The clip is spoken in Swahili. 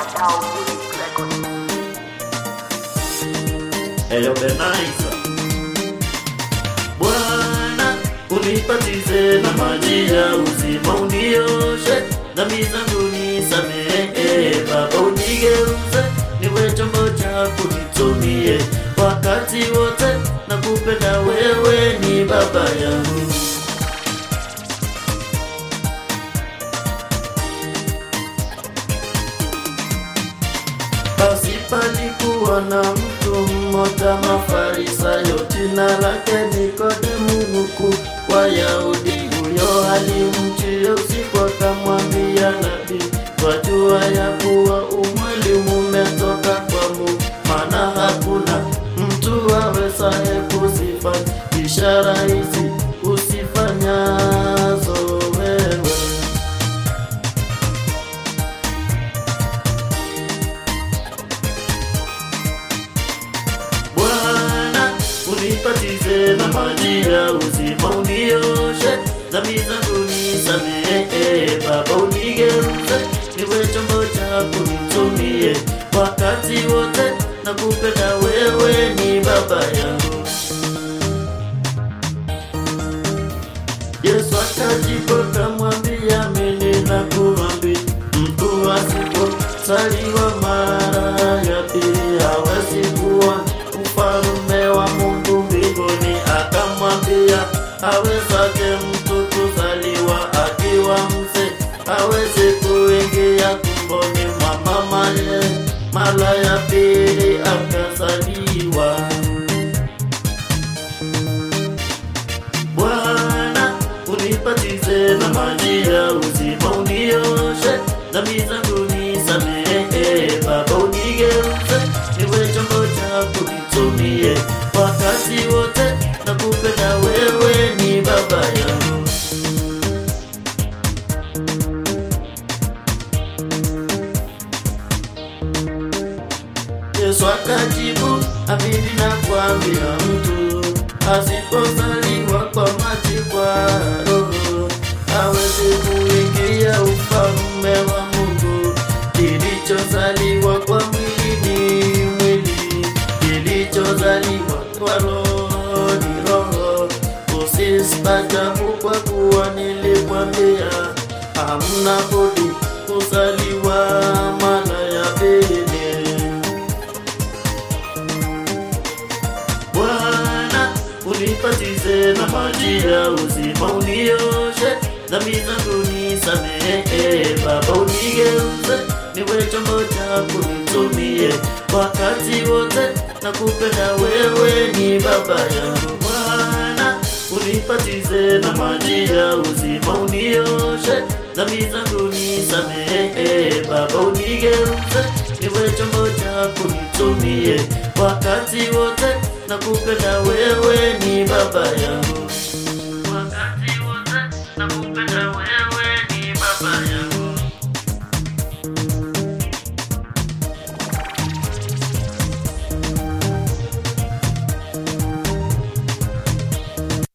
Wadau Music Records. Eyo Benaiza Bwana unipatize na maji ya uzima unioshe dhambi zangu nisamehe Baba unigeuze niwe chombo chako nitumie wakati wote na kupenda wewe ni baba yangu Basi palikuwa na mtu mmoja Mafarisayo, jina lake Nikodemu, mkuu wa Wayahudi. Huyo alimjia usiku akamwambia, Nabii, twajua ya kuwa umweli umetoka kwa Mungu, maana hakuna mtu awezaye kuzifanya ishara hizi usifanyazo wewe. Bwana unipatize na maji ya uzima, unioshe dhambi zangu nisamehe. Baba unigeuze niwe chombo chako nitumie wakati wote na kupenda wewe ni baba yangu. Yesu akajibu akamwambia, mimi nakuambia, mtu asipozaliwa mara ya pili hawezi kuwa ufalme wa Mungu mbinguni. Akamwambia, awezaje mtu kuzaliwa akiwa mzee? Hawezi kuingia tumboni mwa mamaye mara ya pili akazaliwa. Bwana unipatize na maji ya uzima, unioshe dhambi zangu nisamehe. Baba unigeuze niwe chombo chako nitumie wakati wote na kupenda wewe ni baba yangu. Yesu akajibu, amini nakwambia, mtu asipozaliwa kwa maji, kwa Roho hawezi kuingia ufalme wa Mungu. Kilichozaliwa kwa mwili ni mwili, kilichozaliwa kwa Roho ni roho. Usistajabu kwa kuwa nilikwambia, hamna budi kuzaliwa mara ya pili. Bwana unipatize na maji ya uzima, unioshe dhambi zangu nisamehe. Baba unigeuze niwe chombo chako nitumie wakati wote na kupenda wewe ni baba yangu. Bwana unipatize na maji ya uzima, unioshe dhambi zangu nisamehe. Baba unigeuze niwe chombo chako nitumie wakati wote na kupenda wewe ni baba yangu.